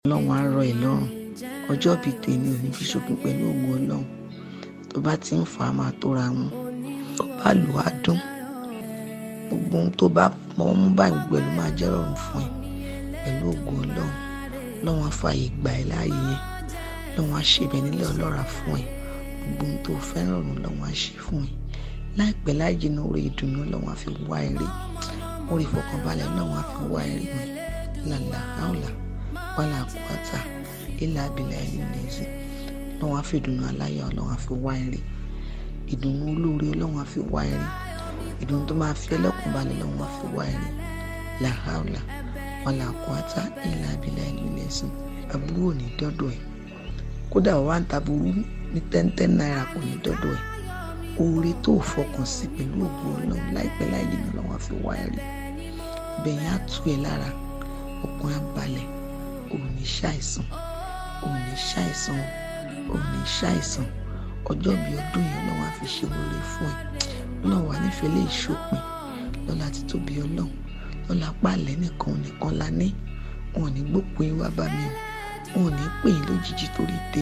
ọlọ́run á rọ̀ ẹ́ lọ́rùn ọjọ́ bíi tèmi ò ní fi ṣòpin pẹ̀lú ògo ọlọ́run tó bá ti ń fà á máa tóra wọn tó bá lù á dún gbogbo ohun tó bá mọ́ mú báyìí pẹ̀lú máa jẹ́ rọrùn fún ẹ pẹ̀lú ògo ọlọ́run ọlọ́run á fààyè gbà ẹ́ láàyè yẹn ọlọ́run á ṣe ibẹ̀ nílẹ̀ ọlọ́ra fún ẹ gbogbo ohun tó fẹ́ràn ọ̀run ọlọ́run á ṣe fún ẹ láìpẹ́ láì jìnnà orí ìdùnnú ọlọ́run á fi wá ẹ rí orí ìfọkànbalẹ̀ ọlọ́run á fi wá ẹ rí mi làlà áwòlà wàlà àkúwàtà ilà abilà ẹni nìyí ọlọ́run á fi ìdùnnú aláyọ̀ ọlọ́run á fi wá ẹ rí ìdùnnú olóore ọlọ́run á fi wá ẹ rí ìdùnnú tó máa fi ẹlẹ́kùn balẹ̀ ọlọ́run á fi wá ẹ rí làhàwùlà wàlà àkúwàtà ilà abilà ẹni nìyí àbúrò ní dọ́dọ̀ ẹ̀ kódà wà ń taburú ní tẹ́ntẹ́n náírà kò ní dọ́dọ̀ ẹ̀ oore tó fọkàn sí pẹ̀lú ògo ọlọ́run láìpẹ́ láì jìnnà ọlọ́run á fi wá ẹ rí bẹ̀yìn á tú ẹ lára ọkàn á balẹ̀ ò ní ṣàìsàn ò ní ṣàìsàn ò ní ṣàìsàn ọjọ́ bíi ọdún yẹn ọlọ́run á fi ṣe oore fún ẹ ọlọ́run wà nífẹ̀ẹ́ lè ṣòpin lọ́la ti tóbi ọlọ́run lọ́la pààlẹ́ nìkan nìkan la ní wọn ò ní gbópin wá bá mi o wọn ò ní pè é lójijì torí tè